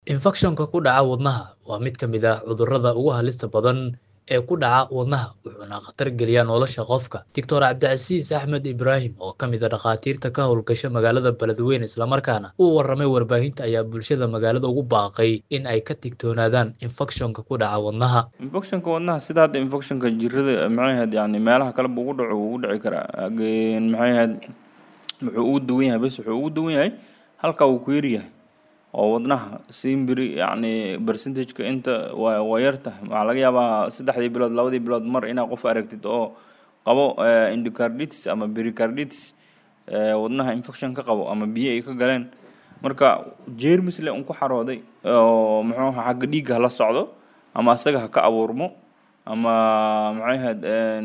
Infekshanka ku dhaca wadnaha waa mid ka mid ah cudurrada ugu halista badan ee ku dhaca wadnaha wuxuuna khatar geliyaa nolosha qofka. Dr. Cabdicasiis Axmed Ibraahim oo ka mid ah dhakhaatiirta ka howlgasha magaalada Beledweyne islamarkaana u warramay warbaahinta ayaa bulshada magaalada ugu baaqay in ay ka digtoonaadaan infekshanka ku dhaca wadnaha. infectionka wadnaha sida hadda infectionka jirrada maxay ahayd yani meelaha kale buu ugu dhaco wuu ugu dhici karaa Again, maxay ahayd wuxuu ugu duwan yahay bes wuxuu ugu duwan yahay halka uu ku yar yahay oo wadnaha simbiri yacni percentage-ka inta waa waa yar tahay waxaa laga yaabaa saddexdii bilood labadii bilood mar inaad qof aragtid oo qabo eh, endocarditis ama pericarditis eh, wadnaha infection ka qabo ama biyo ay ka galeen marka jeermis le un ku xarooday oo muxuu ahaa xagga dhiigga hala socdo ama asaga ha ka abuurmo ama maxay ahayd een,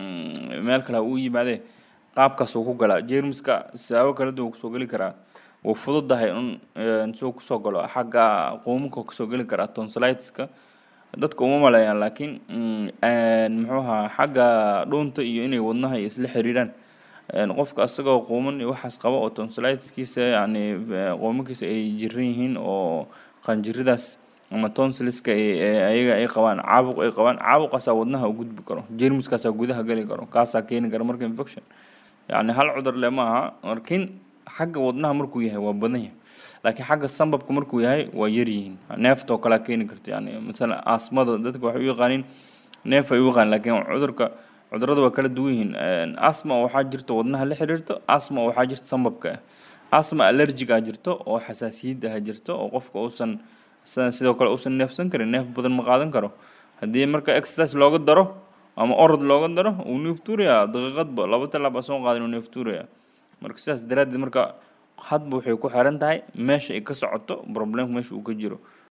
meel kale ha uu yimaadee qaabkaas uu ku galaa jeermiska siyaabo kala duwan kusoo geli karaa wuu fududahay un een, suu kusoo galo xagga quumuka kusoo geli karaa tonsillitis-ka dadka uma maleeyaan laakiin mm, een, muxuu ahaa xagga dhuunta iyo inay wadnaha isla xiriiraan een, qofka asagoo quuman iyo waxaas qaba oo tonsillitis-kiisa yacni eh, quumankiisa ay jiran yihiin oo qanjiridaas ama tonsiliska ay ay- ayaga ay qabaan caabuq ay qabaan caabuqaasaa wadnaha u gudbi karo jeermiskaasaa gudaha geli karo kaasaa keeni kara marka infection yacni hal cudur le ma aha laakiin xagga wadnaha markuu yahay waa badan yahay laakiin xagga sambabka markuu yahay waa yar yihiin neefta oo kalea keeni karta yani masalan asmada dadka waxay u yaqaaniin neef ay u yaqaan laakiin cudurka cudurrada waa kala duwan yihiin Een, asma waxaa jirta wadnaha la xiriirto asma waxaa jirta sambabka ah asma allergic ah jirto oo xasaasiyad ah jirto oo qofka uusan sa- sidoo kale uusan neefsan karin neef badan ma qaadan karo haddii marka exercise looga daro ama orod looga daro uu neef tuurayaa daqiiqadba laba talaab a soo qaadan uu neef tuurayaa marka sidaas daraaddeed marka hadba waxay ku xiran tahay meesha ay ka socoto problemka meesha uu ka jiro